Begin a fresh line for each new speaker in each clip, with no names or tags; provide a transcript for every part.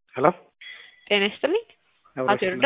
ሄሎ
ጤና ይስጥልኝ። አቶ ይርዳ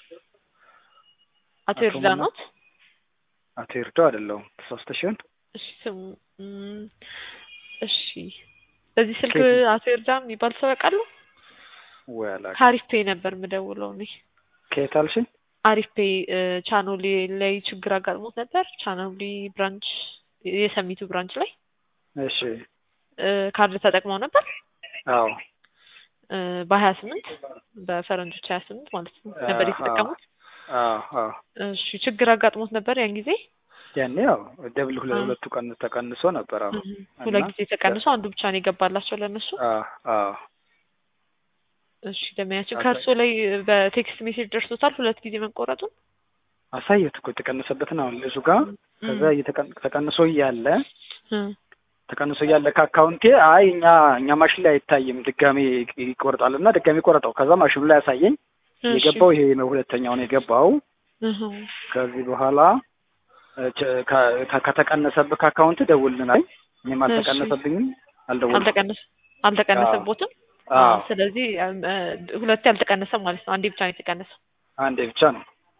አቶ ይርዳ ኖት?
አቶ ይርዳው አይደለሁም። ተሳስተሽ ይሆን?
እሺ ስሙ እም፣ እሺ በዚህ ስልክ
ከየት?
አቶ ይርዳ የሚባል ሰው ያውቃሉ?
ወይ አላውቅም።
ከአሪፍ ፔይ ነበር የምደውለው እኔ።
ከየት አልሽኝ?
አሪፍ ፔይ እ፣ ቻኖሊ ላይ ችግር አጋጥሞት ነበር። ቻኖሊ ብራንች የሰሚቱ ብራንች ላይ
እሺ
እ፣ ካርድ ተጠቅመው ነበር
አዎ
እ፣ በሀያ ስምንት በፈረንጆች ሀያ ስምንት ማለት ነው ነበር
አዎ፣
የተጠቀሙት።
አዎ አዎ
እሺ ችግር አጋጥሞት ነበር ያን ጊዜ
ያኔ ያው ደብል ሁለ-
አዎ።
ሁለቱ ቀን ተቀንሶ ነበር። አዎ
እህ፣ ሁለት
እና-
ጊዜ ተቀንሶ አንዱ ብቻ ነው የገባላቸው ለእነሱ።
አዎ አዎ
እሺ ደመያቸው
አሳይ-
ከእርሶ ላይ በቴክስት ሜሴጅ ደርሶታል ሁለት ጊዜ መቆረጡን?
አሳየት እኮ የተቀነሰበትን አሁን ልጁ ጋር ከዛ እየተቀን- ተቀንሶ እያለ
እ፣
ተቀንሶ እያለ ከአካውንቴ አይ እኛ እኛ ማሽን ላይ አይታይም ድጋሜ ይቆርጣል እና ድጋሜ ቆረጠው። ከዛ ማሽኑ ላይ ያሳየኝ
እሺ።
የገባው ይሄ ነው፣ ሁለተኛው ነው የገባው።
እህ፣
ከዚህ በኋላ እ፣ ቸ- ከ- ከ- ከተቀነሰብህ ከአካውንት ደውልልናል። እኔም አልተቀነሰብኝም አልደወልኩም።
አልተቀነሰ አልተቀነሰቦትም።
አዎ
ስለዚህ እም፣ እ፣ ሁለቴ አልተቀነሰም ማለት ነው። አንዴ ብቻ ነው የተቀነሰው።
አንዴ ብቻ ነው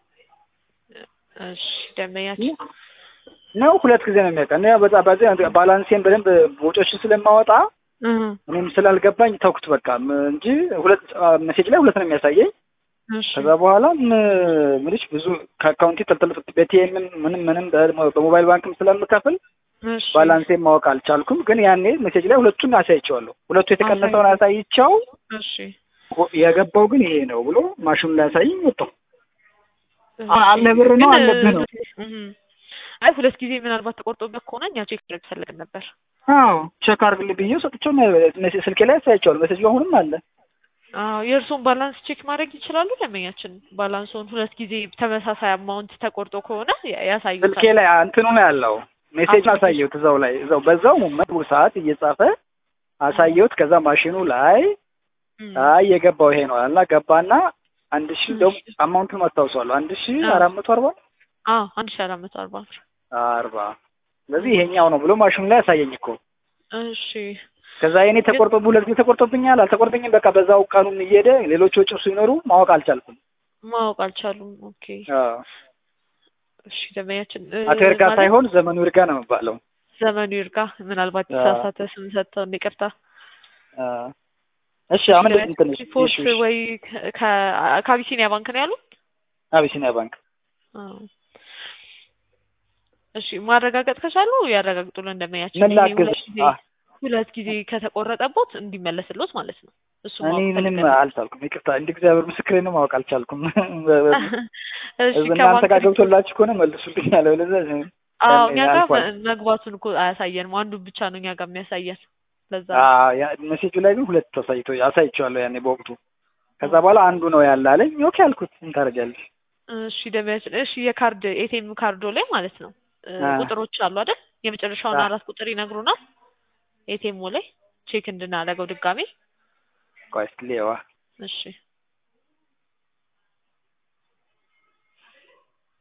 እሺ ደመያቸው
ነው ሁለት ጊዜ ነው የሚያውቀን። ያው በዛ በዚህ ባላንሴን በደንብ ወጪዎችን ስለማወጣ
እህ፣
እኔም ስላልገባኝ ተውኩት በቃ ም- እንጂ ሁለት ሜሴጅ ላይ ሁለት ነው የሚያሳየኝ።
እሺ
ከዛ በኋላ ምልሽ ብዙ ከአካውንቴ ተልተል በቲኤም ምንም ምንም በ- በሞባይል ባንክም ስለምከፍል
እሺ
ባላንሴን ማወቅ አልቻልኩም። ግን ያኔ ሜሴጅ ላይ ሁለቱን አሳይቼዋለሁ። ሁለቱ የተቀነሰውን አሳይቼው
እሺ
የገባው ግን ይሄ ነው ብሎ ማሽኑ ላይ ያሳይኝ ወጣው።
እሺ።
አለ ብር ነው
ግን፣
አለብህ ነው።
እህ፣ አይ ሁለት ጊዜ ምናልባት ተቆርጦበት ከሆነ እኛ ቼክ ማድረግ ፈለግን ነበር።
አዎ ቼክ አድርግልኝ ብዬ ሰጥቼው ሜሴጅ ስልኬ ላይ ያሳይቼዋለሁ። ሜሴጅ አሁንም አለ።
አዎ የእርሶን ባላንስ ቼክ ማድረግ ይችላሉ። ደንበኛችን ባላንሶን ሁለት ጊዜ ተመሳሳይ አማውንት ተቆርጦ ከሆነ ያ-
ስልኬ
ያሳዩታል።
ላይ እንትኑ ነው ያለው ሜሴጅ አሳየሁት። እዛው ላይ እዛው በዛው ሞመንት ሰዓት እየጻፈ አሳየሁት። ከዛ ማሽኑ ላይ
እም፣
አይ የገባው ይሄ ነው እና ገባና አንድ ሺህ
እሺ።
ደግሞ አማውንቱን አስታውሰዋለሁ። አንድ ሺህ
አዎ።
አራት መቶ አርባ
አዎ አንድ ሺህ አራት መቶ አርባ ብር።
አርባ ስለዚህ ይሄኛው ነው ብሎ ማሽኑ ላይ ያሳየኝ እኮ።
እሺ
ከዛ የኔ ተቆርጦ ሁለት ጊዜ ተቆርጦብኛል። አልተቆርጠኝም። በቃ በዛው ቀኑን እየሄደ ሌሎች ወጪው ሲኖሩ ማወቅ አልቻልኩም።
ማወቅ አልቻሉም። ኦኬ
አዎ።
እሺ ደንበኛችን እ፣
አቶ ይርጋ
ማለት
ሳይሆን ዘመኑ ይርጋ ነው የሚባለው።
ዘመኑ ይርጋ ምናልባት
አዎ።
የተሳሳተ ስም ሰጥተው ይቅርታ።
አዎ። እሺ አሁን እንትን እሺ፣
ሪፖርት
እሺ፣ እሺ።
ወይ ከ- ከ- ከአቢሲኒያ ባንክ ነው ያሉት?
አቢሲኒያ ባንክ
አዎ። እሺ ማረጋገጥ ከቻሉ ያረጋግጡልን ደንበኛችን።
ምን
ይሄ
ላግዝሽ?
ሁለት ጊዜ
አ
ሁለት ጊዜ ከተቆረጠቦት እንዲመለስሎት ማለት ነው። እሱ
እኔ
ማወቅ
ምንም
ፈልገን።
አልቻልኩም። ይቅርታ እንደ እግዚአብሔር ምስክሬ ነው ማወቅ አልቻልኩም።
እሺ
እናንተ
ከባንክ
ጋር ገብቶላችሁ ከሆነ መልሱልኝ አለ። ለዛ
አዎ እኛ ጋር
አልፏል።
መ- መግባቱን እኮ አያሳየንም። አንዱ ብቻ ነው እኛ ጋር የሚያሳየን። ለዛ
ሜሴጁ ላይ ግን ሁለት አሳይቶ አሳይቼዋለሁ ያኔ በወቅቱ። ከዛ በኋላ አንዱ ነው ያለ አለኝ። ኦኬ አልኩት። ምን ታደርጊያለሽ?
እሺ ደንበኛችን፣ እሺ የካርድ ኤቲኤም ካርዶ ላይ ማለት ነው እ፣
አ።
ቁጥሮች አሉ አይደል? የመጨረሻውን
አ።
አራት ቁጥር ይነግሩናል። ኤቲኤሙ ላይ ቼክ እንድናደርገው ድጋሜ።
ቆይ እስኪ ልየዋ።
እሺ